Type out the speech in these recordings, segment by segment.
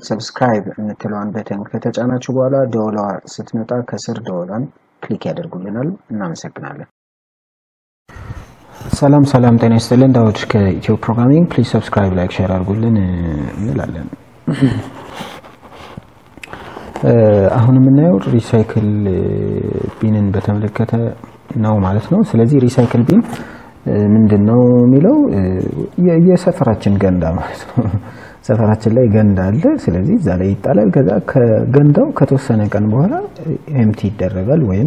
ሰብስክራይብ የምትለዋን በተን ከተጫናችሁ በኋላ ደወሏ ስትመጣ ከስር ደወሏን ክሊክ ያደርጉልናል። እናመሰግናለን። ሰላም ሰላም፣ ጤና ይስጥልን። ዳውድ ከኢትዮ ፕሮግራሚንግ። ፕሊዝ ሰብስክራይብ፣ ላይክ፣ ሼር አድርጉልን እንላለን። አሁን የምናየው ሪሳይክል ቢንን በተመለከተ ነው ማለት ነው። ስለዚህ ሪሳይክል ቢን ምንድን ነው የሚለው የሰፈራችን ገንዳ ማለት ነው። ሰፈራችን ላይ ገንዳ አለ። ስለዚህ እዛ ላይ ይጣላል። ከዛ ከገንዳው ከተወሰነ ቀን በኋላ ኤምቲ ይደረጋል ወይም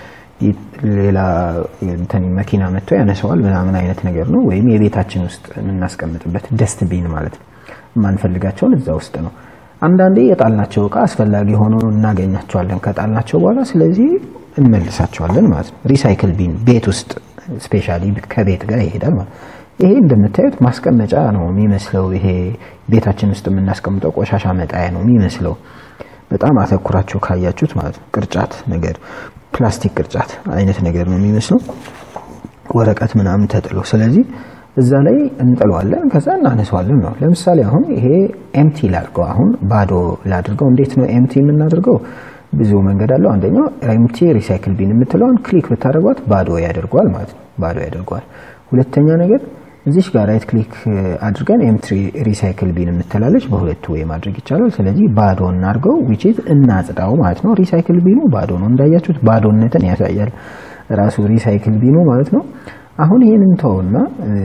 ሌላ እንትን መኪና መጥቶ ያነሰዋል ምናምን አይነት ነገር ነው። ወይም የቤታችን ውስጥ የምናስቀምጥበት ደስት ቢን ማለት ነው። የማንፈልጋቸውን እዛ ውስጥ ነው። አንዳንዴ የጣልናቸው እቃ አስፈላጊ ሆኖ እናገኛቸዋለን ከጣልናቸው በኋላ ስለዚህ እንመልሳቸዋለን ማለት ነው። ሪሳይክል ቢን ቤት ውስጥ ስፔሻሊ ከቤት ጋር ይሄዳል ማለት ይሄ እንደምታዩት ማስቀመጫ ነው የሚመስለው። ይሄ ቤታችን ውስጥ የምናስቀምጠው ቆሻሻ መጣያ ነው የሚመስለው። በጣም አተኩራችሁ ካያችሁት ማለት ነው። ቅርጫት ነገር ፕላስቲክ ቅርጫት አይነት ነገር ነው የሚመስለው፣ ወረቀት ምናምን ተጥሎ። ስለዚህ እዛ ላይ እንጥለዋለን፣ ከዛ እናነሳዋለን ነው። ለምሳሌ አሁን ይሄ ኤምቲ ላድርገው፣ አሁን ባዶ ላድርገው። እንዴት ነው ኤምቲ የምናደርገው? ብዙ መንገድ አለው። አንደኛው ኤምቲ ሪሳይክል ቢን የምትለውን ክሊክ ብታደርጓት ባዶ ያደርገዋል ማለት ነው። ባዶ ያደርገዋል። ሁለተኛ ነገር እዚሽ ጋር ራይት ክሊክ አድርገን ኤምቲ ሪሳይክል ቢን የምትላለች በሁለቱ ወይ ማድረግ ይቻላል። ስለዚህ ባዶ እናድርገው ዊች ኢዝ እናጽዳው ማለት ነው። ሪሳይክል ቢኑ ባዶ ነው እንዳያችሁት፣ ባዶነትን ያሳያል ራሱ ሪሳይክል ቢኑ ማለት ነው። አሁን ይህንን ተውና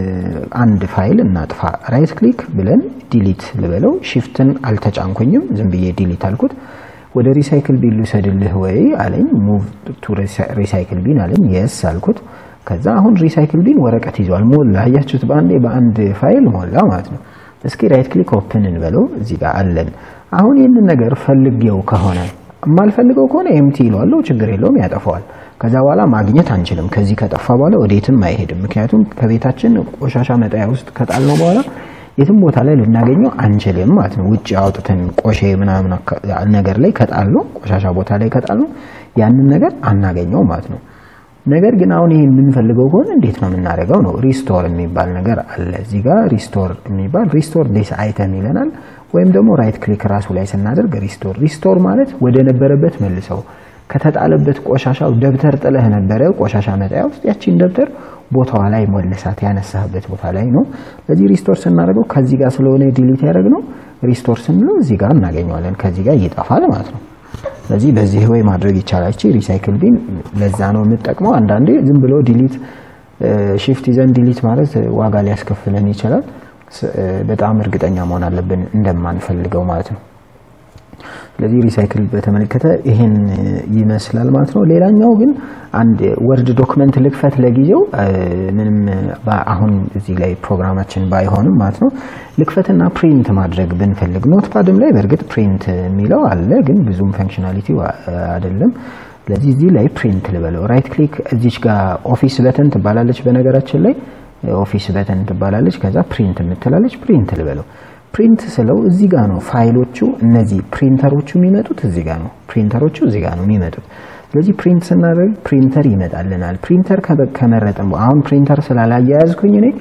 አንድ ፋይል እናጥፋ። ራይት ክሊክ ብለን ዲሊት ልበለው። ሺፍትን አልተጫንኩኝም፣ ዝም ብዬ ዲሊት አልኩት። ወደ ሪሳይክል ቢን ልውሰድልህ ወይ አለኝ። ሙቭ ቱ ሪሳይክል ቢን አለኝ። የስ አልኩት። ከዛ አሁን ሪሳይክል ቢን ወረቀት ይዟል። ሞላ። አያችሁት? በአንዴ በአንድ ፋይል ሞላ ማለት ነው። እስኪ ራይት ክሊክ ኦፕን እንበለው። እዚህ ጋር አለን። አሁን ይህንን ነገር ፈልጌው ከሆነ የማልፈልገው ከሆነ ኤምቲ ይለዋለሁ። ችግር የለውም ያጠፋዋል። ከዛ በኋላ ማግኘት አንችልም። ከዚህ ከጠፋ በኋላ ወዴትም አይሄድም። ምክንያቱም ከቤታችን ቆሻሻ መጣያ ውስጥ ከጣልነው በኋላ የትም ቦታ ላይ ልናገኘው አንችልም ማለት ነው። ውጭ አውጥተን ቆሼ ምናምን ነገር ላይ ከጣልነው ቆሻሻ ቦታ ላይ ከጣልነው ያንን ነገር አናገኘው ማለት ነው። ነገር ግን አሁን ይሄ የምንፈልገው ከሆነ እንዴት ነው የምናደርገው? ነው ሪስቶር የሚባል ነገር አለ እዚህ ጋር ሪስቶር የሚባል ሪስቶር ዲስ አይተም ይለናል። ወይም ደግሞ ራይት ክሊክ ራሱ ላይ ስናደርግ ሪስቶር ሪስቶር ማለት ወደ ነበረበት መልሰው ከተጣለበት ቆሻሻው ደብተር ጥለህ ነበረ ቆሻሻ መጣያ ውስጥ ያቺን ደብተር ቦታዋ ላይ መልሳት ያነሳህበት ቦታ ላይ ነው። ስለዚህ ሪስቶር ስናደርገው ከዚህ ጋር ስለሆነ ዲሊት ያደረግነው ሪስቶር ስንለው እዚህ ጋር እናገኘዋለን። ከዚህ ጋር ይጠፋል ማለት ነው። ስለዚህ በዚህ ወይ ማድረግ ይቻላል። እቺ ሪሳይክል ቢን ለዛ ነው የምጠቅመው። አንዳንዴ ዝም ብሎ ዲሊት ሺፍት ይዘን ዲሊት ማለት ዋጋ ሊያስከፍለን ይችላል። በጣም እርግጠኛ መሆን አለብን እንደማንፈልገው ማለት ነው። ስለዚህ ሪሳይክል በተመለከተ ይሄን ይመስላል ማለት ነው። ሌላኛው ግን አንድ ወርድ ዶክመንት ልክፈት ለጊዜው ምንም አሁን እዚህ ላይ ፕሮግራማችን ባይሆንም ማለት ነው ልክፈትና ፕሪንት ማድረግ ብንፈልግ ኖትፓድም ላይ በእርግጥ ፕሪንት የሚለው አለ፣ ግን ብዙም ፈንክሽናሊቲ አይደለም። ስለዚህ እዚህ ላይ ፕሪንት ልበለው። ራይት ክሊክ እዚች ጋር ኦፊስ በተን ትባላለች። በነገራችን ላይ ኦፊስ በተን ትባላለች። ከዛ ፕሪንት የምትላለች ፕሪንት ልበለው። ፕሪንት ስለው እዚህ ጋር ነው ፋይሎቹ እነዚህ ፕሪንተሮቹ የሚመጡት እዚህ ጋር ነው። ፕሪንተሮቹ እዚህ ጋር ነው የሚመጡት። ስለዚህ ፕሪንት ስናደርግ ፕሪንተር ይመጣልናል። ፕሪንተር ከመረጥን አሁን ፕሪንተር ስላላያያዝኩኝ እኔ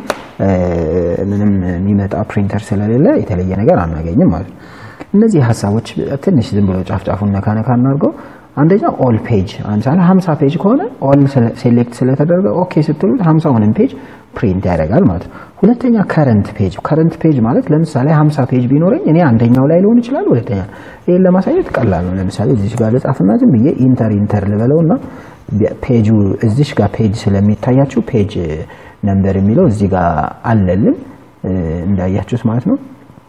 ምንም የሚመጣ ፕሪንተር ስለሌለ የተለየ ነገር አናገኝም ማለት ነው። እነዚህ ሀሳቦች ትንሽ ዝም ብሎ ጫፍ ጫፉን ነካ ነካ እናድርገው። አንደኛ ኦል ፔጅ አንሳለ 50 ፔጅ ከሆነ ኦል ሴሌክት ስለተደረገ ኦኬ ስትሉት 50ውንም ፔጅ ፕሪንት ያደርጋል ማለት ነው። ሁለተኛ ከረንት ፔጅ ከረንት ፔጅ ማለት ለምሳሌ 50 ፔጅ ቢኖረኝ እኔ አንደኛው ላይ ሊሆን ይችላል። ሁለተኛ ይሄን ለማሳየት ቀላል ነው። ለምሳሌ እዚህ ጋር ልጻፍና ዝም ብዬ ኢንተር ኢንተር ልበለውና ፔጁ እዚህ ጋር ፔጅ ስለሚታያችሁ ፔጅ ነምበር የሚለው እዚህ ጋር አለልን እንዳያችሁት ማለት ነው።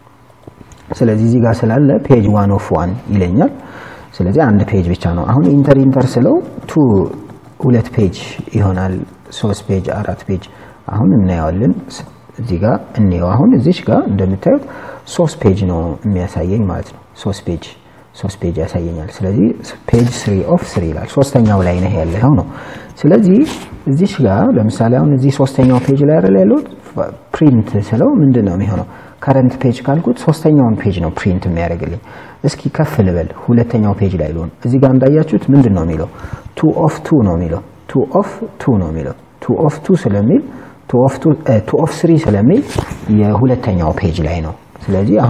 ስለዚህ እዚህ ጋር ስላለ ፔጅ ዋን ኦፍ ዋን ይለኛል። ስለዚህ አንድ ፔጅ ብቻ ነው። አሁን ኢንተር ኢንተር ስለው ቱ ሁለት ፔጅ ይሆናል። ሶስት ፔጅ፣ አራት ፔጅ አሁን እናየዋለን። እዚህ ጋር እንየው። አሁን እዚች ጋር እንደምታዩት ሶስት ፔጅ ነው የሚያሳየኝ ማለት ነው። ሶስት ፔጅ ሶስት ፔጅ ያሳየኛል። ስለዚህ ፔጅ ስሪ ኦፍ ስሪ ይላል። ሶስተኛው ላይ ነህ ያለኸው ነው። ስለዚህ እዚች ጋር ለምሳሌ አሁን እዚህ ሶስተኛው ፔጅ ላይ አይደል ያለው ፕሪንት ስለው ምንድን ነው የሚሆነው? ከረንት ፔጅ ካልኩት ሶስተኛውን ፔጅ ነው ፕሪንት የሚያደርግልኝ። እስኪ ከፍ ልበል፣ ሁለተኛው ፔጅ ላይ ልሆን። እዚህ ጋር እንዳያችሁት ምንድን ነው የሚለው? ቱ ኦፍ ቱ ነው የሚለው። ቱ ኦፍ ቱ ነው የሚለው። ቱ ኦፍ ቱ ስለሚል ቱ ኦፍ ስሪ ስለሚል የሁለተኛው ፔጅ ላይ ነው። ስለዚህ አሁን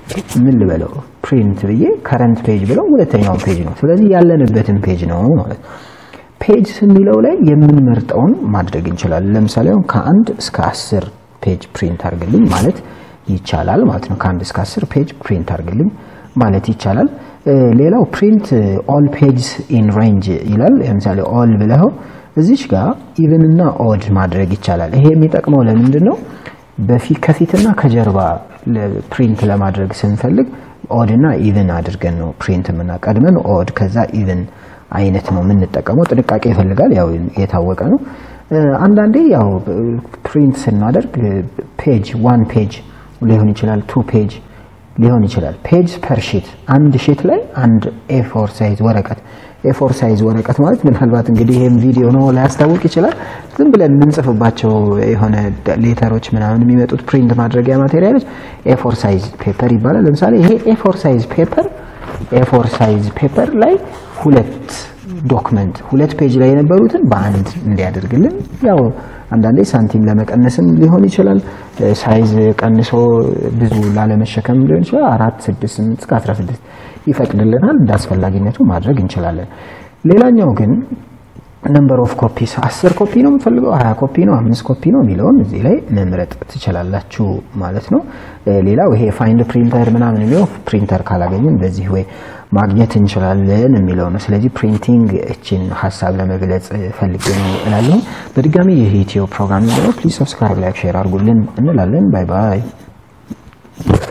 ምን ልበለው ፕሪንት ብዬ ከረንት ፔጅ ብለው ሁለተኛውን ፔጅ ነው። ስለዚህ ያለንበትን ፔጅ ነው ማለት ነው። ፔጅ የሚለው ላይ የምንመርጠውን ማድረግ እንችላለን። ለምሳሌ አሁን ከአንድ እስከ አስር ፔጅ ፕሪንት አድርግልኝ ማለት ይቻላል ማለት ነው። ከአንድ እስከ አስር ፔጅ ፕሪንት አድርግልኝ ማለት ይቻላል። ሌላው ፕሪንት ኦል ፔጅስ ኢን ሬንጅ ይላል። ለምሳሌ ኦል ብለው እዚች ጋር ኢቭን እና ኦድ ማድረግ ይቻላል። ይሄ የሚጠቅመው ለምንድን ነው? በፊት ከፊትና ከጀርባ ፕሪንት ለማድረግ ስንፈልግ ኦድ እና ኢቭን አድርገን ነው ፕሪንት የምና ቀድመን ኦድ ከዛ ኢቭን አይነት ነው የምንጠቀመው። ጥንቃቄ ይፈልጋል፣ ያው የታወቀ ነው። አንዳንዴ ያው ፕሪንት ስናደርግ ፔጅ ዋን ፔጅ ሊሆን ይችላል፣ ቱ ፔጅ ሊሆን ይችላል። ፔጅ ፐር ሺት አንድ ሺት ላይ አንድ ኤፎር ሳይዝ ወረቀት ኤፎር ሳይዝ ወረቀት ማለት ምናልባት እንግዲህ ይሄም ቪዲዮ ነው ላያስታውቅ ይችላል። ዝም ብለን የምንጽፍባቸው የሆነ ሌተሮች ምናምን የሚመጡት ፕሪንት ማድረጊያ ማቴሪያሎች ኤፎር ሳይዝ ፔፐር ይባላል። ለምሳሌ ይሄ ኤፎር ሳይዝ ፔፐር ኤፎር ሳይዝ ፔፐር ላይ ሁለት ዶክመንት ሁለት ፔጅ ላይ የነበሩትን በአንድ እንዲያደርግልን ያው አንዳንዴ ሳንቲም ለመቀነስም ሊሆን ይችላል። ሳይዝ ቀንሶ ብዙ ላለመሸከም ሊሆን ይችላል። አራት ስድስት ስምንት እስከ አስራ ስድስት ይፈቅድልናል። እንደ አስፈላጊነቱ ማድረግ እንችላለን። ሌላኛው ግን ነምበር ኦፍ ኮፒስ አስር ኮፒ ነው የምፈልገው፣ ሀያ ኮፒ ነው፣ አምስት ኮፒ ነው የሚለውን እዚህ ላይ መምረጥ ትችላላችሁ ማለት ነው። ሌላው ይሄ ፋይንድ ፕሪንተር ምናምን የሚለው ፕሪንተር ካላገኝን በዚህ ወይ ማግኘት እንችላለን የሚለው ነው። ስለዚህ ፕሪንቲንግ እችን ሀሳብ ለመግለጽ ፈልጌ ነው እላለሁ። በድጋሚ ይህ ኢትዮ ፕሮግራም ነው። ፕሊዝ ሰብስክራይብ፣ ላይክ፣ ሼር አድርጉልን እንላለን። ባይ ባይ።